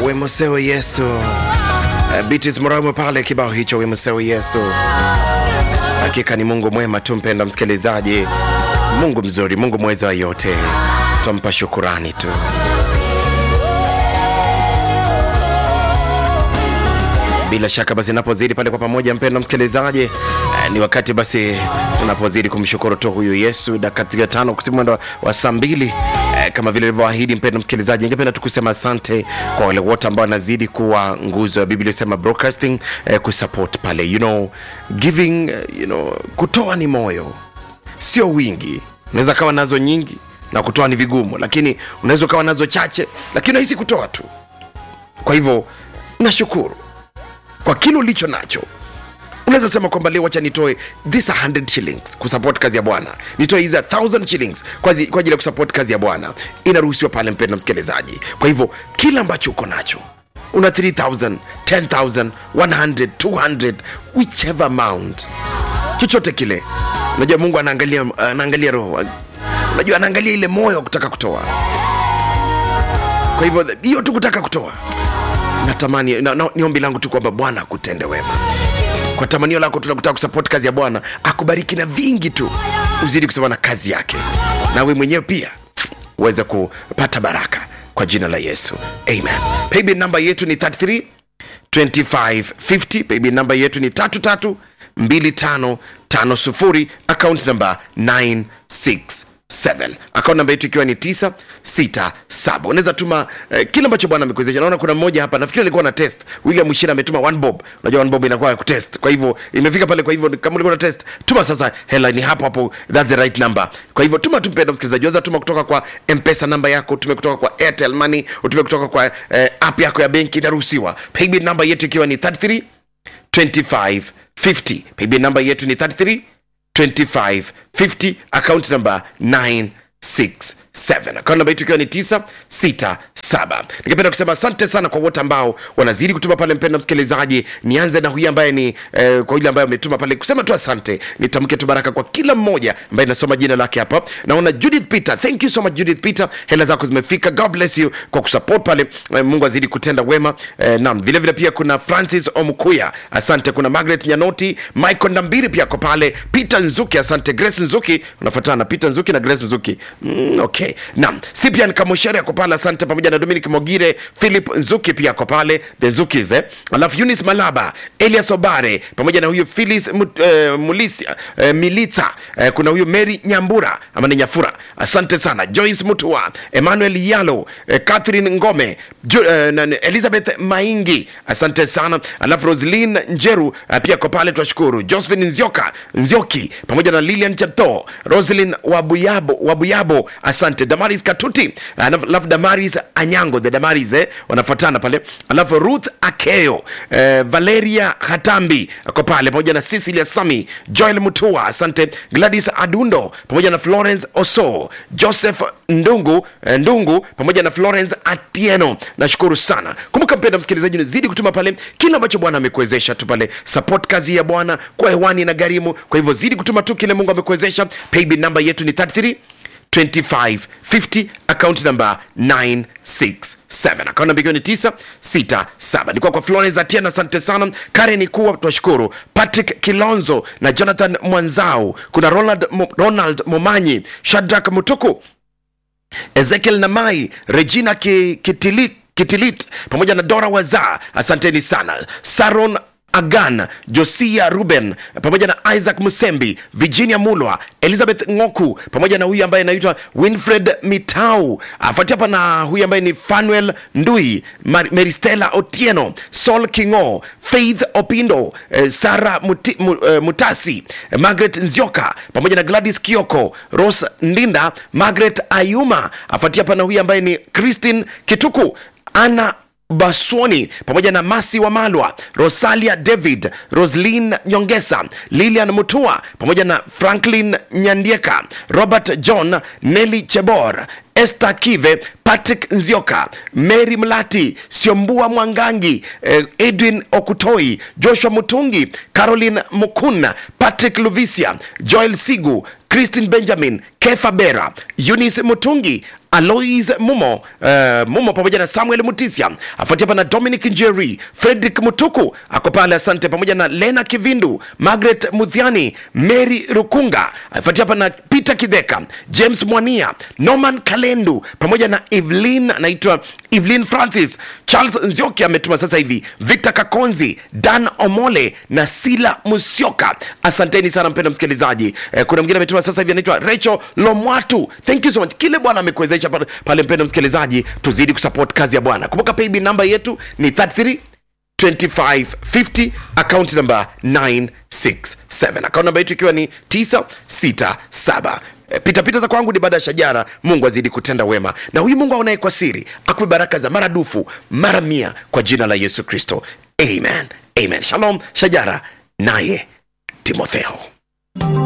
Wemosewe Yesu. Uh, Beatrice Muramo pale kibao hicho Wemosewe Yesu. Hakika ni Mungu mwema tu, mpenda msikilizaji, Mungu mzuri, Mungu mweza wa yote, twampa shukurani tu. Bila shaka basi, napozidi pale kwa pamoja, mpendwa msikilizaji, eh, ni wakati basi tunapozidi kumshukuru tu huyu Yesu. Dakika tano kusimu mwendo wa saa mbili eh, kama vile ilivyoahidi, mpendwa msikilizaji, ningependa tu kusema asante kwa wale wote ambao wanazidi kuwa nguzo ya Biblia sema broadcasting, eh, kusupport pale, you know, giving, eh, you know, kutoa ni moyo, sio wingi. Unaweza kawa nazo nyingi na kutoa ni vigumu, lakini unaweza ukawa nazo chache, lakini unahisi kutoa tu. Kwa hivyo nashukuru kwa kile ulicho nacho unaweza sema kwamba leo wacha nitoe this 100 shillings kusupport kazi ya bwana nitoe hizi 1000 shillings kwa zi- kwa ajili ya kusupport kazi ya bwana inaruhusiwa pale mpenda msikilizaji kwa hivyo kila ambacho uko nacho una 3000 10000 100 200 whichever amount chochote kile unajua mungu anaangalia anaangalia roho unajua anaangalia ile moyo wa kutaka kutoa kwa hivyo hiyo tu kutaka kutoa natamani na, na, ni ombi langu tu kwamba bwana akutende wema kwa tamanio lako tunakutaka kusupport kazi ya bwana akubariki na vingi tu uzidi kusema na kazi yake na we mwenyewe pia uweze kupata baraka kwa jina la yesu amen paybill namba yetu ni 33 2550 paybill namba yetu ni 332550 account namba 967 akaunti namba yetu ikiwa ni 967 unaweza tuma eh, kile ambacho bwana amekuwezesha naona kuna mmoja hapa nafikiri alikuwa na test william mwishira ametuma one bob unajua one bob inakuwa ya kutest kwa hivyo imefika pale kwa hivyo kama ulikuwa na test tuma sasa hela ni hapo hapo that's the right number kwa hivyo tuma tu mpenda msikilizaji waweza tuma kutoka kwa mpesa namba yako utume kutoka kwa airtel money utume kutoka kwa eh, app yako ya benki inaruhusiwa paybill namba yetu ikiwa ni 33 2550 paybill namba yetu ni 33 2550 account number 967 account namba yetu ikiwa ni 967 ningependa kusema asante sana kwa wote ambao wanazidi kutuma pale mpenda msikilizaji nianze na huyu ambaye ni eh, kwa yule ambaye ametuma pale kusema tu asante nitamke tu baraka kwa kila mmoja ambaye nasoma jina lake hapa naona judith peter thank you so much judith peter hela zako zimefika god bless you kwa kusupport pale eh, mungu azidi kutenda wema eh, naam vile vile pia kuna francis omkuya asante kuna margaret nyanoti michael ndambiri pia ako pale peter nzuki asante grace nzuki unafuatana peter nzuki na grace nzuki mm, okay naam sipian kamoshere ako pale asante pamoja na dominic mogire philip nzuki pia ako pale the nzukis eh. alafu yunis malaba elias obare pamoja na huyu philis Mut- eh, mulisia eh, milita eh, kuna huyu mary nyambura ama ni nyafura asante sana joyce mutua emmanuel yalo eh, catherine ngome Ju, eh, na- na- elizabeth maingi asante sana alafu roslin njeru eh, pia ko pale twashukuru josephine nzioka nzioki pamoja na lilian chato roslin wabuyabo, wabuyabo asante damaris katuti alafu damaris anyango the damaris eh, wanafuatana pale alafu ruth akeo eh, valeria hatambi ako pale pamoja na cecilia sami joel mutua asante gladys adundo pamoja na florence oso joseph ndungu eh, ndungu pamoja na florence atieno nashukuru sana kumbuka mpenda msikilizaji zidi kutuma pale kile ambacho bwana amekuwezesha tu pale support kazi ya bwana kwa hewani na gharimu kwa hivyo zidi kutuma tu kile mungu amekuwezesha paybill namba yetu ni 33 2550 account number 967 account namba ikiwa ni 967 nilikuwa kwa florence atiena asante sana karen kuwa twashukuru patrick kilonzo na jonathan mwanzau kuna ronald, Mo- ronald momanyi shadrak mutuku ezekiel namai regina Ki- kitilit, kitilit pamoja na dora waza asanteni sana saron agan josia ruben pamoja na isaac musembi virginia mulwa elizabeth ngoku pamoja na huyu ambaye anaitwa winfred mitau afuatia hapa na huyu ambaye ni fanuel ndui Mar- meristela otieno sol kingo faith opindo eh, sara Muti, mu, eh, mutasi eh, margaret nzioka pamoja na gladys kioko ros ndinda margaret ayuma afuatia hapa na huyu ambaye ni christine kituku ana baswoni pamoja na masi wa malwa rosalia david roslin nyongesa lilian mutua pamoja na franklin nyandieka robert john nelly chebor Esther Kive, Patrick Nzioka, Mary Mlati, Siombua Mwangangi, eh, Edwin Okutoi, Joshua Mutungi, Caroline Mukuna, Patrick Luvisia, Joel Sigu, christine benjamin kefa bera eunice mutungi alois mumo uh, mumo pamoja na samuel mutisia afuatia hapa na dominic njeri frederick mutuku ako pale asante pamoja na lena kivindu margaret mudhiani mary rukunga afuatia hapa na peter kidheka james mwania norman kalendu pamoja na evelyn anaitwa evelyn francis charles nzioki ametuma sasa hivi victor kakonzi dan omole na sila musioka asanteni sana mpendo msikilizaji eh, kuna mwingine ametuma sasa hivi anaitwa rachel lomwatu thank you so much kile bwana amekuwezesha pale, pale mpendo msikilizaji tuzidi kusupport kazi ya bwana kumbuka paybill namba yetu ni 33 2550 account number 967 account namba yetu ikiwa ni 967 Eh, pitapita za kwangu ni baada ya shajara mungu azidi kutenda wema na huyu mungu aonaye kwa siri akupe baraka za maradufu mara mia kwa jina la yesu kristo amen amen shalom shajara naye timotheo